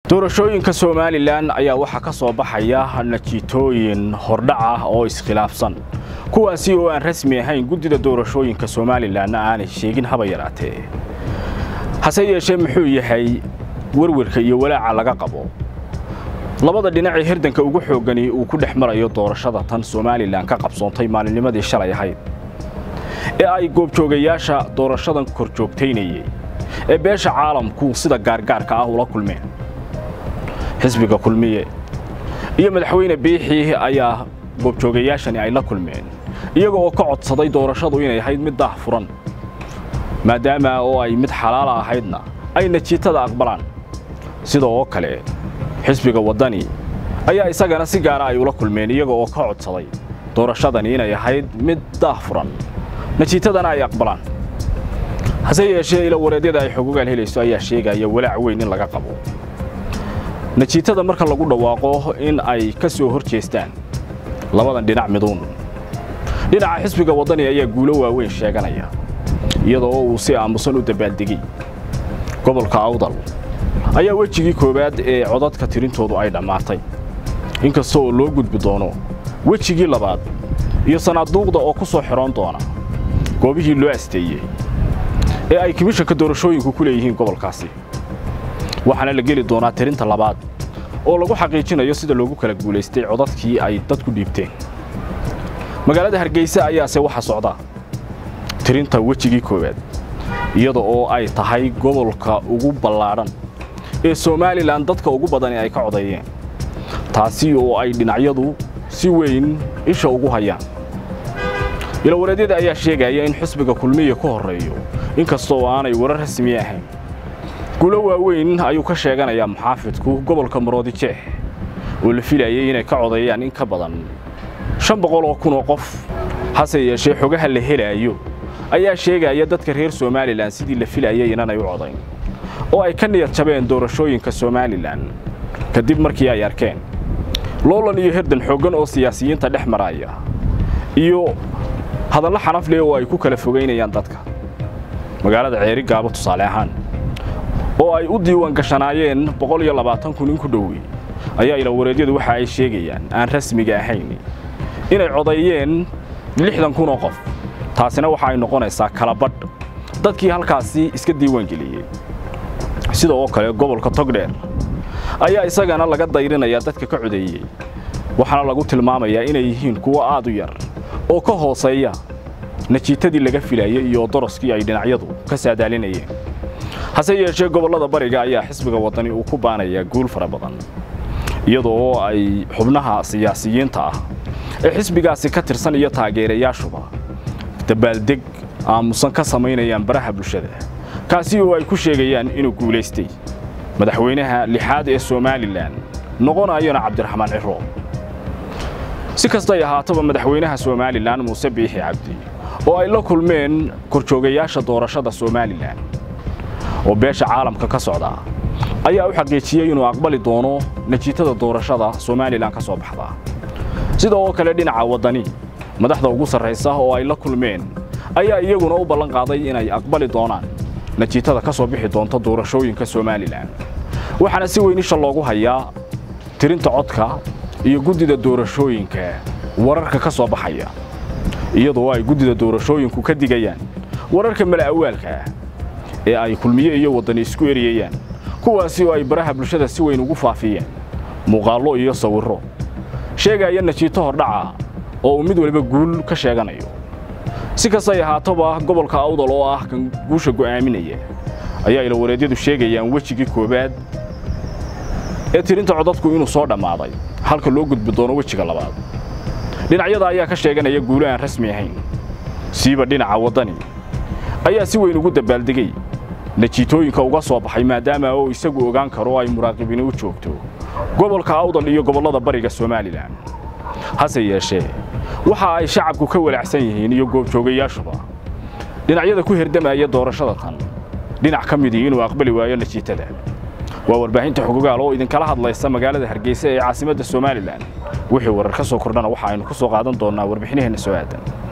doorashooyinka somalilan ayaa waxaa ka soo baxaya natiitooyin hordhac ah oo iskhilaafsan kuwaasi oo aan rasmi ahayn guddida doorashooyinka somalilanna aanay sheegin haba yaraatee hase yeeshee muxuu yahay werwerka iyo walaaca laga qabo labada dhinacee hirdanka ugu xooggani uu ku dhex marayo doorashada tan somalilan ka qabsoontay maalinnimadii shalay ahayd ee ay goobjoogayaasha doorashadan kor joogtaynayey ee beesha caalamku sida gaargaarka ah ula kulmeen xisbiga kulmiye iyo madaxweyne biixii ayaa goobjoogayaashani ay la kulmeen iyaga oo ka codsaday doorashadu inay ahayd mid daah furan maadaama oo ay mid xalaala ahaydna ay natiitada aqbalaan sida oo kale xisbiga waddani ayaa isagana si gaara ay ula kulmeen iyaga oo ka codsaday doorashadani inay ahayd mid daah furan natiitadana ay aqbalaan hase yeeshee ila wareedyada ay xogogaal helayso ayaa sheegaya walaac weyn in laga qabo natiitada marka lagu dhawaaqo in ay ka soo hor jeestaan labadan dhinac miduun dhinaca xisbiga waddani ayaa guulo waaweyn sheeganaya iyadoo uu si aamusan u dabaaldegay gobolka awdal ayaa wejigii koowaad ee codadka tirintoodu ay dhammaatay inkasta oo loo gudbi doono wejigii labaad iyo sanaaduuqda oo ku soo xidhoon doona goobihii loo asteeyey ee ay komishanka doorashooyinku ku leeyihiin gobolkaasi waxaana la geli doonaa tirinta labaad oo lagu xaqiijinayo sida loogu kala guulaystay codadkii ay dadku dhiibteen magaalada hargeysa ayaase waxa socda tirinta wejigii koowaad iyada oo ay tahay gobolka ugu ballaadhan ee somalilan dadka ugu badani ay ka codeeyeen taasi oo ay dhinacyadu si weyn isha ugu hayaan ilawareedyada ayaa sheegaya in xisbiga kulmiya ku horreeyo inkasta oo aanay warar rasmi ahayn guulo waaweyn ayuu ka sheeganayaa muxaafidku gobolka maroodijeex oo la filayay inay ka codeeyaan in ka badan shan boqol oo kun oo qof hase yeeshee xogaha la helaayo ayaa sheegaya dadka reer somalilan sidii la filayay inanay u codayn oo ay ka niyad jabeen doorashooyinka somalilan kadib markii ay arkeen loolan iyo herdan xooggan oo siyaasiyiinta dhex maraya iyo hadallo xanaf leh oo ay ku kala fogaynayaan dadka magaalada ceeri gaabo tusaale ahaan oo ay u diiwaan gashanaayeen boqol iyo labaatan kun in ku dhowey ayaa ilawareedyadu waxa ay sheegayaan aan rasmiga ahayn inay codeeyeen lixdan kun oo qof taasina waxa ay noqonaysaa kala badh dadkii halkaasi iska diiwaangeliyey sida oo kale gobolka togdheer ayaa isagana laga dayrinayaa dadka ka codeeyey waxaana lagu tilmaamayaa inay yihiin kuwo aad u yar oo ka hooseeya natiitadii laga filayey iyo doroskii ay dhinacyadu ka saadaalinayeen hase yeeshee gobollada bariga ayaa xisbiga waddani uu ku baanayaa guul fara badan iyadoo ay xubnaha siyaasiyiinta ah ee xisbigaasi ka tirsan iyo taageerayaashuba dabaaldeg aamusan ka samaynayaan baraha bulshada kaasi oo ay ku sheegayaan inuu guulaystay madaxweynaha lixaad ee somalilan noqonayona cabdiraxmaan ciro si kastay ahaataba madaxweynaha somalilan muuse biixi cabdi oo ay la kulmeen korjoogayaasha doorashada somalilan oo beesha caalamka ka socda ayaa u xaqiijiyey inuu aqbali doono natiitada doorashada somalilan ka soo baxda sida oo kale dhinaca waddani madaxda ugu sarraysa oo ay la kulmeen ayaa iyaguna u ballan qaaday inay aqbali doonaan natiitada ka soo bixi doonta doorashooyinka somalilan waxaana si weyn isha loogu hayaa tirinta codka iyo guddida doorashooyinka wararka ka soo baxaya iyadoo ay guddida doorashooyinku ka digayaan wararka mala'awaalka ah ee ay kulmiye iyo waddani isku eriyayaan kuwaasi oo ay baraha bulshada si weyn ugu faafiyeen muuqaallo iyo sawirro sheegaya natiito hordhaca oo uu mid waliba guul ka sheeganayo si kastay ahaatoba gobolka awdal oo ah kan guusha go'aaminaya ayaa ilawareedyadu sheegayaan wejigii koowaad ee tirinta codadku inuu soo dhammaaday halka loo gudbi doono wejiga labaad dhinacyada ayaa ka sheeganaya guulo aan rasmi ahayn siiba dhinaca waddani ayaa si weyn ugu dabaaldegay natiitooyinka uga soo baxay maadaama oo isagu ogaan karo ay muraaqibini u joogto gobolka awdal iyo gobollada bariga somalilan hase yeeshee waxa ay shacabku ka walacsan yihiin iyo goobjoogayaashuba dhinacyada ku herdamaya doorashada tan dhinac ka midii inuu aqbali waayo natiitada waa warbaahinta xogogaal oo idinkala hadlaysa magaalada hargeysa ee caasimadda somalilan wixii warar ka soo kordhana waxa aynu ku soo qaadan doonnaa warbixinaheenna soo aadan